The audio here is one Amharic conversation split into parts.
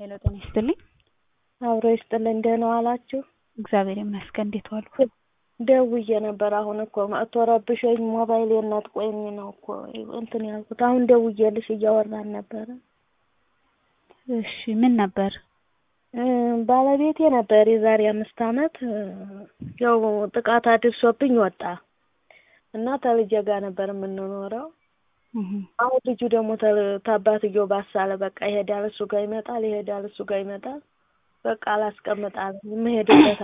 ሄሎ ጤና ይስጥልኝ። አብሮ ይስጥልኝ። ደህና ዋላችሁ? እግዚአብሔር ይመስገን። እንዴት ዋሉ? ደውዬ ነበር። አሁን እኮ መጥቶ ረብሾኝ ሞባይሌን ነጥቆኝ ነው እኮ እንትን ያልኩት። አሁን ደውዬልሽ እያወራን ነበረ። እሺ ምን ነበር? ባለቤቴ ነበር የዛሬ አምስት አመት ያው ጥቃት አድርሶብኝ ወጣ እና ተልጄ ጋር ነበር የምንኖረው። አሁን ልጁ ደግሞ ታባትየው ባሳለ በቃ ይሄዳል፣ እሱ ጋር ይመጣል፣ ይሄዳል፣ እሱ ጋር ይመጣል። በቃ አላስቀምጣል የምሄድበት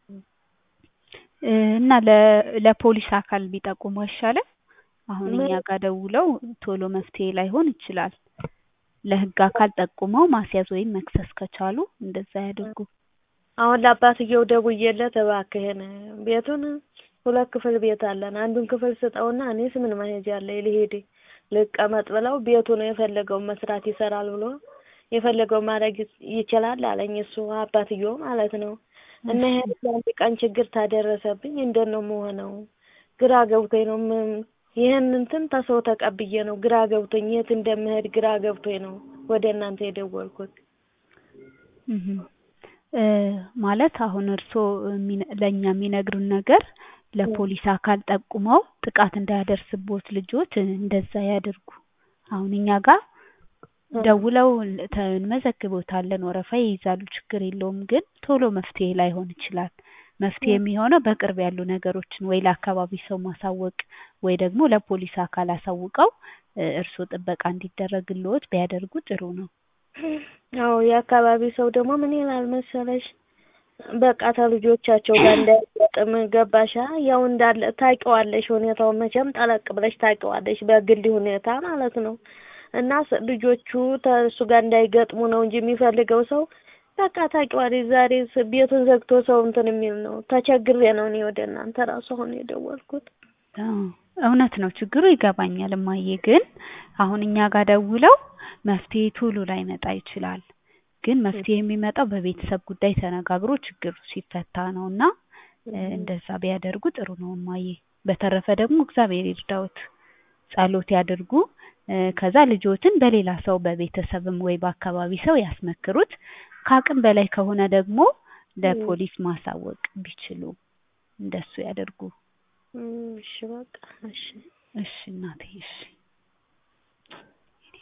እና ለፖሊስ አካል ቢጠቁሙ አይሻልም? አሁን እኛ ጋር ደውለው ቶሎ መፍትሄ ላይሆን ይችላል። ለህግ አካል ጠቁመው ማስያዝ ወይም መክሰስ ከቻሉ እንደዛ ያድርጉ። አሁን ለአባትየው ደውዬለት እባክህን ቤቱን ሁለት ክፍል ቤት አለን፣ አንዱን ክፍል ስጠውና እኔስ ምን መሄጃ አለኝ ልሄድ ልቀመጥ ብለው ቤቱ ነው የፈለገውን መስራት ይሰራል ብሎ የፈለገው ማድረግ ይችላል አለኝ። እሱ አባትየው ማለት ነው። እና ይሄ አንድ ቀን ችግር ታደረሰብኝ እንደት ነው የምሆነው? ግራ ገብቶኝ ነው ይህን እንትን ተሰው ተቀብዬ ነው ግራ ገብቶኝ የት እንደምሄድ ግራ ገብቶኝ ነው ወደ እናንተ የደወልኩት። ማለት አሁን እርስዎ ለእኛ የሚነግሩን ነገር ለፖሊስ አካል ጠቁመው ጥቃት እንዳያደርስቦት ልጆት እንደዛ ያድርጉ። አሁን እኛ ጋር ደውለው እንመዘግቦታለን፣ ወረፋ ይይዛሉ፣ ችግር የለውም። ግን ቶሎ መፍትሄ ላይሆን ይችላል። መፍትሄ የሚሆነው በቅርብ ያሉ ነገሮችን ወይ ለአካባቢ ሰው ማሳወቅ ወይ ደግሞ ለፖሊስ አካል አሳውቀው እርስዎ ጥበቃ እንዲደረግልዎት ቢያደርጉ ጥሩ ነው። አዎ የአካባቢ ሰው ደግሞ ምን ይላል መሰለሽ በቃ ተልጆቻቸው ጋር እንዳይገጥም ገባሻ? ያው እንዳለ ታውቂዋለሽ፣ ሁኔታውን መቼም ጠለቅ ብለሽ ታውቂዋለሽ፣ በግል ሁኔታ ማለት ነው። እና ልጆቹ ተእሱ ጋር እንዳይገጥሙ ነው እንጂ የሚፈልገው ሰው በቃ ታውቂዋለሽ፣ ዛሬ ቤቱን ዘግቶ ሰው እንትን የሚል ነው። ተቸግሬ ነው እኔ ወደ እናንተ ራሱ አሁን የደወልኩት። እውነት ነው፣ ችግሩ ይገባኛል እማዬ። ግን አሁን እኛ ጋር ደውለው መፍትሄ ቶሎ ላይመጣ ይችላል። ግን መፍትሄ የሚመጣው በቤተሰብ ጉዳይ ተነጋግሮ ችግሩ ሲፈታ ነው እና እንደዛ ቢያደርጉ ጥሩ ነው እማዬ። በተረፈ ደግሞ እግዚአብሔር ይርዳዎት፣ ጸሎት ያድርጉ። ከዛ ልጆትን በሌላ ሰው በቤተሰብም ወይ በአካባቢ ሰው ያስመክሩት። ከአቅም በላይ ከሆነ ደግሞ ለፖሊስ ማሳወቅ ቢችሉ እንደሱ ያደርጉ። እሺ በቃ እሺ። እሺ እናቴ እሺ።